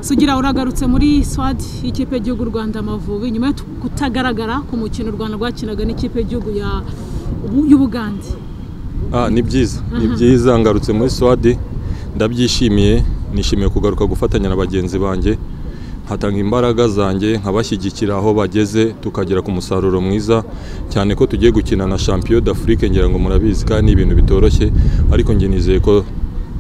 sugira uragarutse muri swad y'ikipe y'igihugu u rwanda amavubi nyuma yo kutagaragara ku mukino u rwanda rwakinaga n'ikipe y'igihugu y'ubugande ni byiza ni byiza ngarutse muri swadi ndabyishimiye nishimiye kugaruka gufatanya na bagenzi banjye nkatanga imbaraga zanjye nkabashyigikira aho bageze tukagera ku musaruro mwiza cyane ko tugiye gukina na champion d'afrique ngira ngo murabizi kandi ni ibintu bitoroshye ariko njye nizeye ko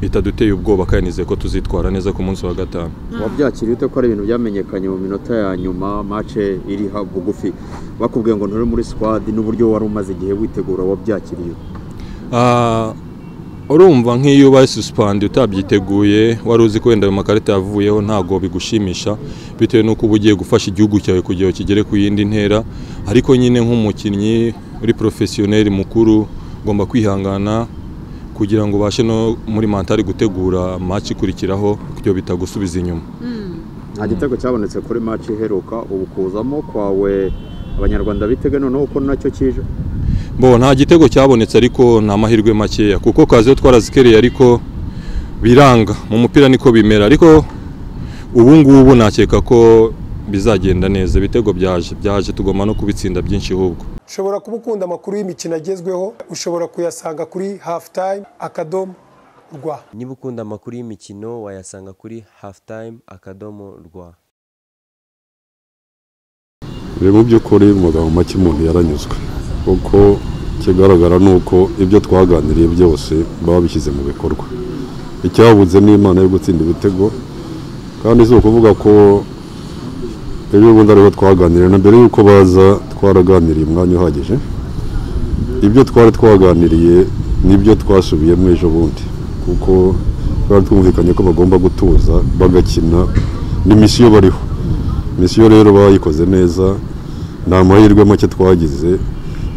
bitaduteye ubwoba kandi nizeye ko tuzitwara neza ku munsi wa gatanu wabyakiriye ute ko ari ibintu byamenyekanye mu minota ya nyuma mace iri bugufi bakubwiye ngo nturi muri sikwadi n'uburyo wari umaze igihe witegura wabyakiriye urumva nk'iyo ubaye susipandi utabyiteguye wari uzi ko wenda ayo makarita yavuyeho ntabwo bigushimisha bitewe n'uko uba ugiye gufasha igihugu cyawe kugira ngo kigere ku yindi ntera ariko nyine nk'umukinnyi uri porofesiyoneri mukuru ugomba kwihangana kugira ngo ubashe no muri mantari gutegura maci ikurikiraho kugira bitagusubiza inyuma nta gitego cyabonetse kuri maci iheruka ubu kuzamo kwawe abanyarwanda bitega noneho ko nacyo kije bo nta gitego cyabonetse ariko ni amahirwe makeya kuko kaziyo twarazikereye ariko biranga mu mupira niko bimera ariko ubu ngubu nakeka ko bizagenda neza ibitego byaje byaje tugomba no kubitsinda byinshi ahubwo ushobora kuba ukunda amakuru y'imikino agezweho ushobora kuyasanga kuri hafu tayime akadomo rwa niba ukunda amakuru y'imikino wayasanga kuri hafu tayime akadomo rwa mu by'ukuri mu magambo make umuntu yaranyuzwe kuko ikigaragara ni uko ibyo twaganiriye byose baba bishyize mu bikorwa icyabuze ni imana yo gutsinda ibitego kandi si ukuvuga ko ejo bundi ariho twaganiriye na mbere y'uko baza twaraganiriye umwanya uhagije ibyo twari twaganiriye nibyo twasubiyemo ejo bundi kuko twari twumvikanye ko bagomba gutuza bagakina ni misiyo bariho misiyo rero bayikoze neza ni amahirwe make twagize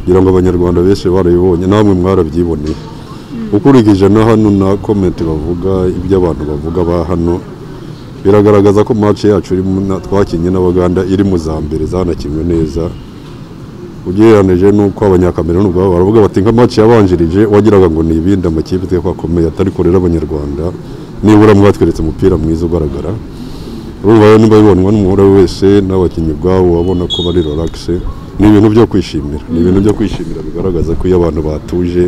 kugira ngo abanyarwanda benshi barabibonye namwe mwarabyiboneye ukurikije na hano na komenti bavuga ibyo abantu bavuga ba hano biragaragaza ko mace yacu twakinnye n'abaganda iri mu za mbere zanakinwe neza ugereranije n'uko abanyakameruni ubwabo baravuga bati nka mace yabanjirije wagiraga ngo ni ibindi amakipe twe twakomeye atari korera abanyarwanda nibura mwatweretse umupira mwiza ugaragara urumva niba bibonwa n'umuhore wese n'abakinnyi ubwabo babona ko bari relaxe ni ibintu byo kwishimira ni ibintu byo kwishimira bigaragaza ko iyo abantu batuje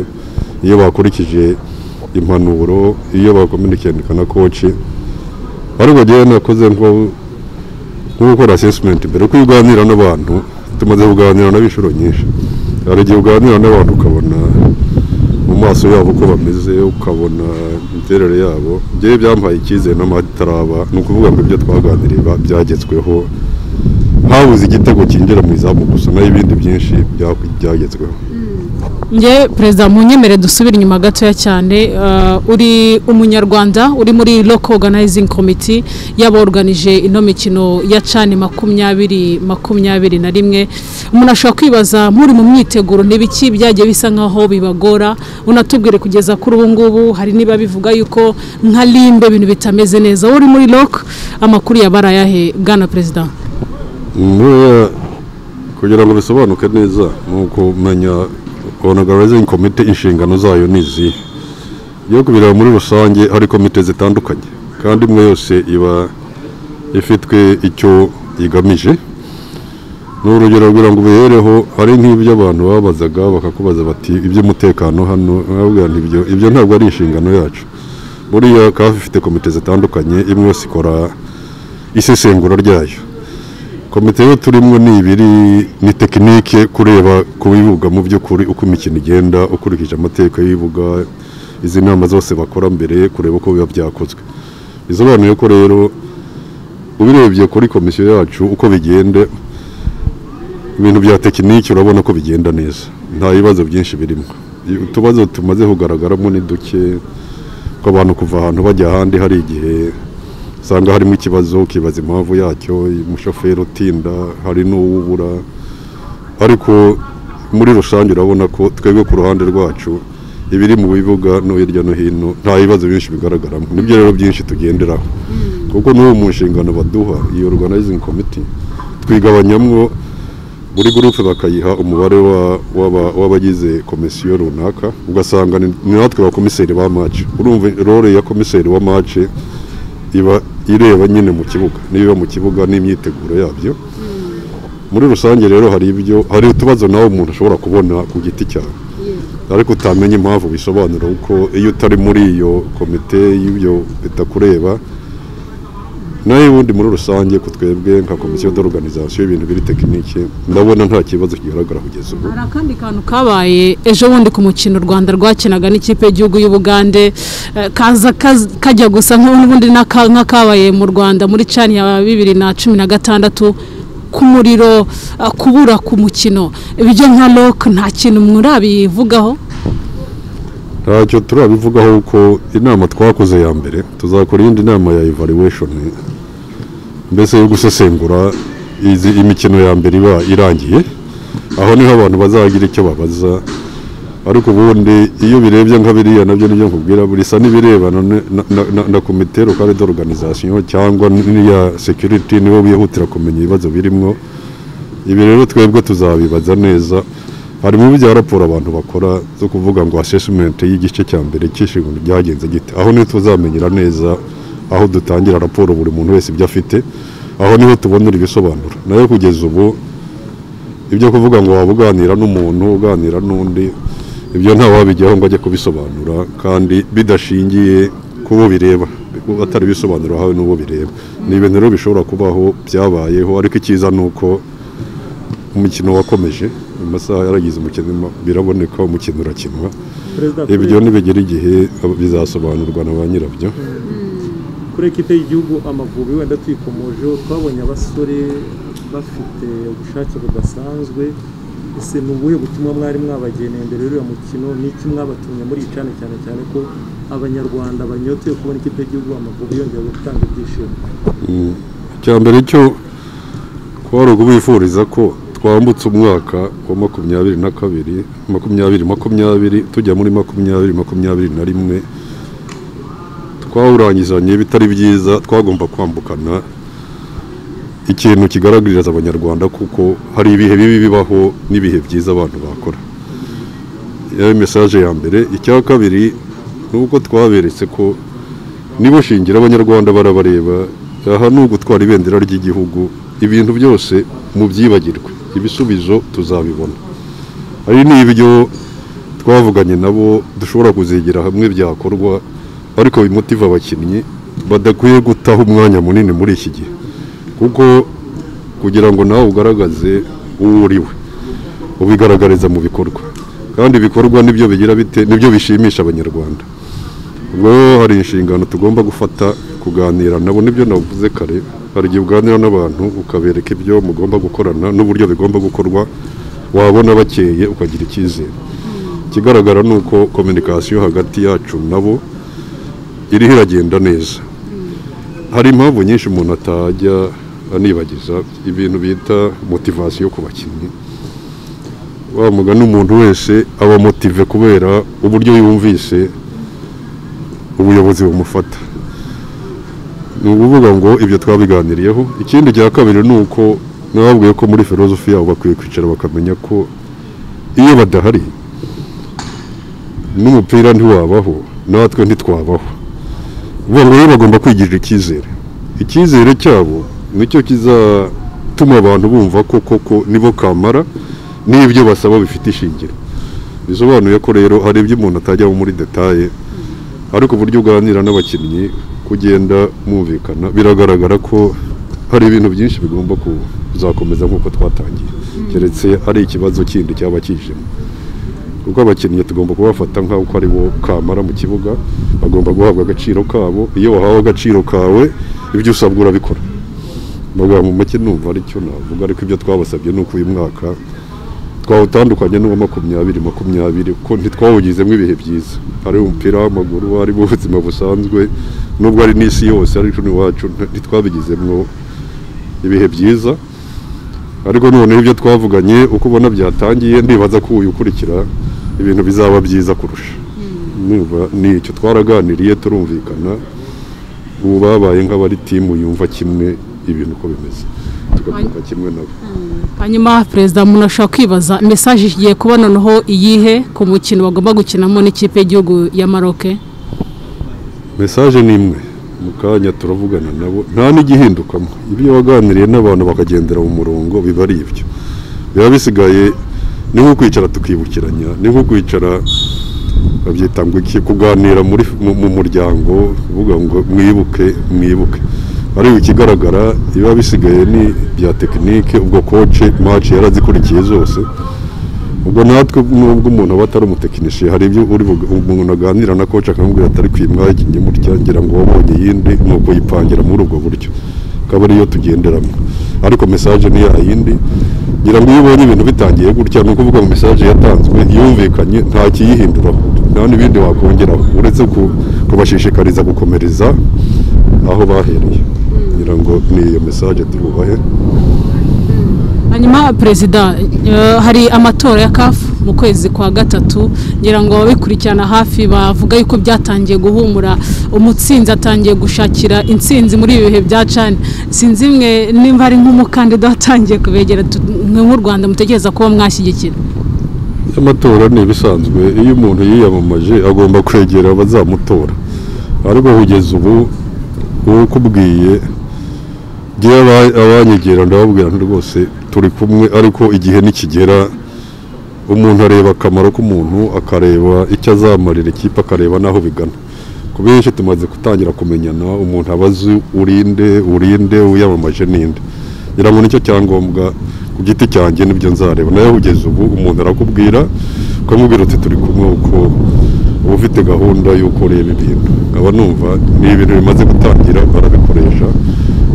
iyo bakurikije impanuro iyo bakominikendika na koci ariko njyewe nakoze nko gukora asesimenti mbere kuko iyo uganira n'abantu tumaze kuganira nabo inshuro nyinshi hari igihe uganira n'abantu ukabona mu maso yabo uko bameze ukabona imiterere yabo njyewe byampaye icyizere n'amataraba ni ukuvuga ngo ibyo twaganiriye byagezweho habuze igitego cyinjira mu izamu gusa naho ibindi byinshi byagezweho nge perezida munyemere dusubire inyuma gatoya cyane uri umunyarwanda uri muri loko oganayizing komiti y'aboruganije ino mikino ya cani makumyabiri makumyabiri na rimwe umuntu ashobora kwibaza nk'uri mu myiteguro n'ibiki byagiye bisa nk'aho bibagora unatubwire kugeza kuri ubu ngubu hari niba bivuga yuko nka rimbe ibintu bitameze neza uri muri loko amakuru yabara ayahe bwana perezida kugira ngo bisobanuke neza ni ukumenya onogarizing komite inshingano zayo ni izihe iyo kubireba muri rusange hari komite zitandukanye kandi imwe yose iba ifitwe icyo igamije ni urugero kugira ngo ubihereho hari nk'ibyo abantu babazaga bakakubaza bati iby'umutekano hano ibyo ntabwo ari inshingano yacu buriya kafi ifite komite zitandukanye imwe yose ikora isesengura ryayo komite rero turimo ni ibiri ni tekinike kureba ku bibuga mu by'ukuri uko imikino igenda ukurikije amategeko y'ibibuga izi nama zose bakora mbere kureba uko biba byakozwe bisobanuye ko rero ubirebye kuri komisiyo yacu uko bigenda ibintu bya tekinike urabona ko bigenda neza nta bibazo byinshi birimo utubazo tumaze kugaragaramo ni duke ko abantu kuva ahantu bajya ahandi hari igihe usanga harimo ikibazo ukibaza impamvu yacyo umushoferi utinda hari n'uwubura ariko muri rusange urabona ko twebwe ku ruhande rwacu ibiri mu bibuga no hirya no hino nta bibazo byinshi bigaragaramo nibyo rero byinshi tugenderaho kuko n'ubu mu nshingano baduha iyo organizing committee twigabanyamo buri gurupe bakayiha umubare w'abagize komisiyo runaka ugasanga ni natwe ba komiseri ba mace urumva role ya komiseri wa mace iba ireba nyine mu kibuga niba mu kibuga n'imyiteguro yabyo muri rusange rero hari ibyo hari utubazo nawe umuntu ashobora kubona ku giti cyawe ariko utamenya impamvu bisobanura kuko iyo utari muri iyo komite y'ibyo bitakureba nayo ubundi muri rusange ku twebwe nka komisiyo d'organisation y'ibintu biri tekinike ndabona nta kibazo kigaragara kugeza ubu hari akandi kantu kabaye ejo bundi ku mukino u rwanda rwakinaga n'ikipe y'igihugu y'ubugande eh, kaza kaz- kajya gusa nk'ubundi n'aka- nk'akabaye mu rwanda muri cani ya bibiri na cumi na gatandatu ku muriro eh, kubura ku mukino ibyo nka lok nta kintu murabivugaho ntacyo turabivugaho kuko inama twakoze ya mbere tuzakora iyindi nama ya evaluation mbese yo gusesengura izi imikino ya mbere iba irangiye aho niho abantu bazagira icyo babaza ariko ubundi iyo birebye nka biriya nabyo nibyo nkubwira bisa n'ibirebana ne- na- na- na- na komite locale d'organisation cyangwa n'iya security nibo bihutira kumenya ibibazo birimwo ibi rero twebwe tuzabibaza neza harimo ibya raporo abantu bakora zo kuvuga ngo assessment y'igice cya mbere cy'ishingano ryagenze gite aho niho tuzamenyera neza aho dutangira raporo buri muntu wese ibyo afite aho niho tubonera ibisobanuro nayo kugeza ubu ibyo kuvuga ngo waba uganira n'umuntu uganira n'undi ibyo nta wabijyaho ngo ajye kubisobanura kandi bidashingiye k'uwo bireba atari bisobanuro ahawe n'uwo bireba ni ibintu rero bishobora kubaho byabayeho ariko icyiza ni uko umukino wakomeje amasaha yaragize umukino ma- biraboneka umukino urakinwa perezida ibyo nibigera igihe ab- bizasobanurwa na ba nyirabyo kuri ekipe y'igihugu amavubi wenda tuyikomojeho twabonye abasore bafite ubushake budasanzwe ese ni ubuhe butumwa mwari mwabageneye mbere y'uriya mukino n'iki mwabatumye muri iyi cyane cyane cyane ko abanyarwanda banyotewe kubona ikipe y'igihugu amavubi yongeye gutanga ibyishimo icya mbere cyo kuba ari ukubifuriza ko twambutse umwaka wa makumyabiri na kabiri makumyabiri makumyabiri tujya muri makumyabiri makumyabiri na rimwe twawurangizanye bitari byiza twagomba kwambukana ikintu kigaragariza abanyarwanda kuko hari ibihe bibi bibaho n'ibihe byiza abantu bakora iyo mesaje ya mbere icya kabiri ni uko twaberetse ko nibo shingira abanyarwanda barabareba aha ni ugutwara ibendera ry'igihugu ibintu byose mubyibagirwe ibisubizo tuzabibona hari n'ibyo twavuganye nabo dushobora kuzigira hamwe byakorwa ariko bimutiva abakinnyi badakwiye gutaha umwanya munini muri iki gihe kuko kugira ngo nawe ugaragaze uwo uriwe ubigaragariza mu bikorwa kandi ibikorwa nibyo bigira bite nibyo bishimisha abanyarwanda ubwo rero hari inshingano tugomba gufata kuganira nabo nibyo navuze kare hari igihe uganira n'abantu ukabereka ibyo mugomba gukorana n'uburyo bigomba gukorwa wabona bakeye ukagira icyizere ikigaragara ni uko kominikasiyo hagati yacu nabo iriho iragenda neza hari impamvu nyinshi umuntu atajya anibagiza ibintu bita motivasiyo ku bakinnyi wa mugani umuntu wese aba motive kubera uburyo yumvise ubuyobozi bumufata ni ukuvuga ngo ibyo twabiganiriyeho ikindi cya kabiri ni uko nababwiye ko muri filozofi yabo bakwiye kwicara bakamenya ko iyo badahari n'umupira ntiwabaho natwe ntitwabaho ubu rero bagomba kwigirira icyizere icyizere cyabo nicyo kizatuma abantu bumva ko koko nibo kamara n'ibyo basaba bifite ishingiro bisobanuye ko rero hari ibyo umuntu atajyaho muri detaye ariko uburyo uganira n'abakinnyi kugenda mwumvikana biragaragara ko hari ibintu byinshi bigomba kuzakomeza nk'uko twatangiye keretse ari ikibazo kindi cyaba kijemo kuko abakinnyi tugomba kubafata nk'uko ari bo kamara mu kibuga bagomba guhabwa agaciro kabo iyo wahawe agaciro kawe ibyo usabwa urabikora amagambo mu make numva aricyo navuga ariko ibyo twabasabye ni uko uyu mwaka twawutandukanye n'uwa makumyabiri makumyabiri kuko ntitwawugizemo ibihe byiza ari umupira w'amaguru ari mu buzima busanzwe nubwo ari n'isi yose ariko n'iwacu nta- ntitwabigizemo ibihe byiza ariko noneho ibyo twavuganye uko ubona byatangiye ndibaza ko uyu ukurikira ibintu bizaba byiza kurusha Numva ni icyo twaraganiriye turumvikana ubu babaye nk'abari timu yumva kimwe ibintu uko bimeze tukabyumva kimwe nabo hanyuma perezida muntu ashobora kwibaza mesaje igiye kuba noneho iyihe ku mukino bagomba gukinamo n'ikipe y'igihugu ya maroke mesaje ni imwe mu kanya turavugana nabo nta n'igihindukamo ibyo waganiriye n'abantu bakagendera mu murongo biba ari ibyo biba bisigaye ni nko kwicara tukibukiranya ni nko kwicara babyita ngo iki kuganira muri mu mu muryango uvuga ngo mwibuke mwibuke ariko ikigaragara biba bisigaye ni bya tekinike ubwo koce maci yarazikurikiye zose ubwo natwe nubwo umuntu aba atari umutekinisiye hari ibyo uri bug- umuntu aganira na koci akamubwira atari kwimwa iki njye mutya ngira ngo wabonye yindi ni uko yipangira muri ubwo buryo akaba ariyo tugenderamo ariko mesaje ni ya yindi ngira ngo iyo ubonye ibintu bitangiye gutya ni ukuvuga ngo mesaje yatanzwe yumvikanye nta kiyihinduraho nta n'ibindi wakongeraho uretse ku- kubashishikariza gukomereza aho bahereye ngira ngo ni iyo mesaje tububahe hanyuma perezida eh, hari amatora ya kafu mu kwezi kwa gatatu ngira ngo ababikurikirana hafi bavuga yuko byatangiye guhumura umutsinzi atangiye gushakira intsinzi muri ibi bihe bya cani sinzi imwe nimba hari nk'umukandida watangiye kubegera tu- mwe nk'u rwanda mutekereza kuba mwashyigikira amatora ni ibisanzwe iyo umuntu yiyamamaje agomba kwegera abazamutora ariko kugeza ubu ukubwiye ngewe aba- abanyegera ndababwira nti rwose turi kumwe ariko igihe nikigera umuntu areba akamaro k'umuntu akareba icyo azamarira ikipe akareba n'aho bigana ku benshi tumaze gutangira kumenyana umuntu aba azi urinde urinde uyamamaje ninde ngira ngo nicyo cyangombwa ku giti cyanjye nibyo nzareba nawe kugeza ubu umuntu arakubwira ukamubwira uti turi kumwe uko uba ufite gahunda y'uko ureba ibintu nkaba numva ni ibintu bimaze gutangira barabikoresha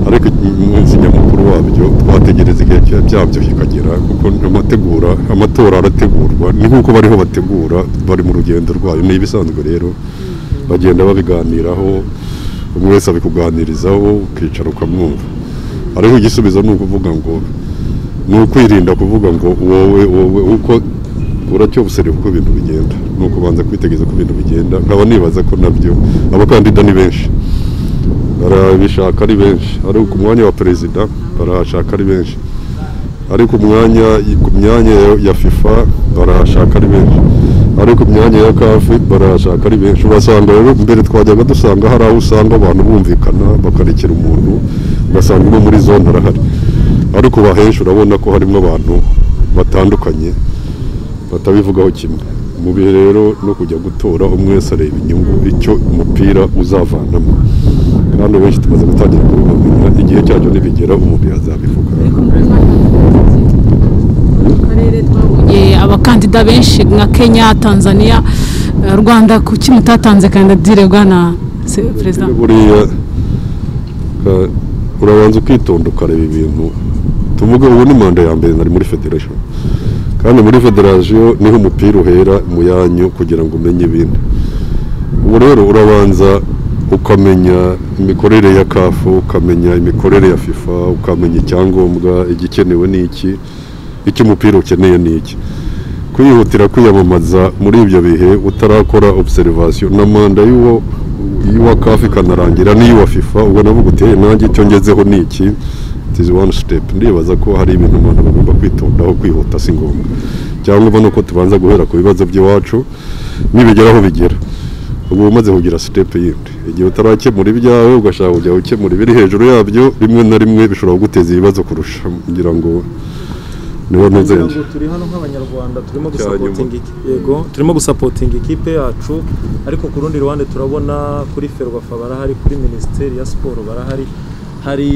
ariko umunsi nyamukuru wabyo twategereza igihe cya- byabyo kikagera kuko amategura amatora arategurwa ni nk'uko bariho bategura bari mu rugendo rwayo ni ibisanzwe rero bagenda babiganiraho buri wese abikuganirizaho ukicara ukamwumva ariko igisubizo ni ukuvuga ngo ni ukwirinda kuvuga ngo wowe wowe uko uracyobusereba uko ibintu bigenda ni ukubanza kwitegereza uko ibintu bigenda nkaba nibaza ko nabyo abakandida ni benshi barabishaka ari benshi ariko ku mwanya wa perezida barahashaka ari benshi ariko umwanya ku myanya ya- ya fifa barahashaka ari benshi ariko ku myanya ya kafi barahashaka ari benshi urasanga rero mbere twajyaga dusanga hari aho usanga abantu bumvikana bakarekera umuntu ugasanga uno muri zone arahari ariko ubu ahenshi urabona ko harimo abantu batandukanye batabivugaho kimwe mu bihe rero no kujya gutora umwe wese areba inyungu icyo umupira uzavanamo kandi benshi tumaze gutangira kubibamenya igihe cyacyo nibigera umuntu yazabivuga karere twabonye abakandida benshi nka kenya tanzania eh, rwanda kuki mutatanze kandidatire bwana se- perezida buriya ka- urabanza ukitonda ukareba ibintu tumuge ubu ni manda ya mbere nari muri federation kandi muri federation niho umupira uhera mu yanyu kugira ngo umenye ibintu ubu rero urabanza ukamenya imikorere ya kafu ukamenya imikorere ya fifa ukamenya icyangombwa igikenewe ni iki icyo umupira ukeneye ni iki kwihutira kwiyamamaza muri ibyo bihe utarakora obserivation na manda y'uwo y'uwa kafi ikanarangira n'iy'uwa fifa ubwo navuga uti "Eh, nanjye icyo ngezeho ni iki It is one step ndibaza ko hari ibintu umuntu agomba kwitondaho kwihuta si ngombwa cyangwa nuko tubanza guhera ku bibazo by'iwacu nibigera aho bigera uba umaze kugira sitepu yindi igihe utarakemura ibyawe ugashaka kujya gukemura ibiri hejuru yabyo rimwe na rimwe bishobora kuguteza ibibazo kurusha ngira ngo niho Ngira ntuzenge ngo turi hano nk'abanyarwanda turimo Cya gusapotinga iki- yego turimo gusapotinga ikipe yacu ariko ku rundi ruhande turabona kuri ferwafa barahari kuri minisiteri ya siporo barahari hari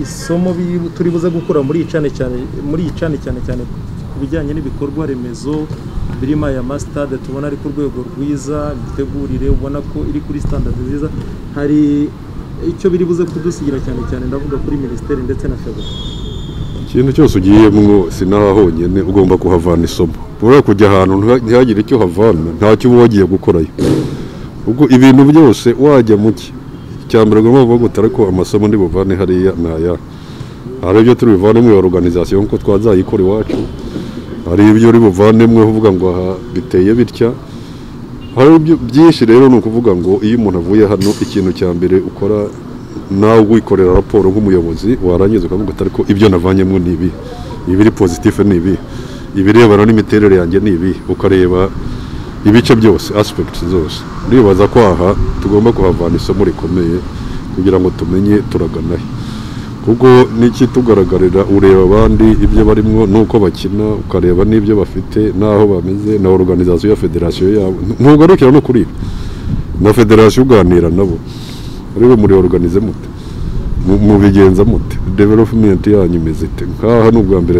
isomo bi- turi buze gukura muri iyi cyane cyane muri iyi cyane cyane cyane ku bijyanye n'ibikorwa remezo birimo aya masitade tubona ari ku rwego rwiza imitegurire ubona ko iri kuri sitandadi nziza hari icyo biri buze kudusigira cyane cyane ndavuga kuri minisiteri ndetse na ferwafa ikintu cyose ugiyemwo sinaha honyine ugomba kuhavana isomo ushobora kujya ahantu nta- ntihagire icyo havana ntacyo uba wagiye gukorayo ubwo ibintu byose wajya mu ki icya mbere ugomba kuvuga uti ariko amasomo ndi buvane hariya ni aya hari ibyo turi buvanemo ya organization kuko twazayikora iwacu hari ibyo uri buvanemo uvuga ngo aha biteye bitya hari ibyo byinshi rero ni ukuvuga ngo iyo umuntu avuye hano ikintu cya mbere ukora nawe wikorera raporo nk'umuyobozi warangiza ukavuga uti ariko ibyo navanyemo ni ibi ibiri pozitifu ni ibi ibirebana n'imiterere yanjye ni ibi ukareba ibice byose aspect zose ndibaza ko aha tugomba kuhavana isomo rikomeye kugira ngo tumenye turagana he kuko n'ikitugaragarira ureba abandi ibyo barimo n'uko bakina ukareba n'ibyo bafite n'aho bameze na organizasiyo ya federasiyo yabo ntugarukira no kuri ibi na federasiyo uganira nabo rero muri organize mute mu- mubigenza mute development yanyu imeze ite nkaha ni ubwa mbere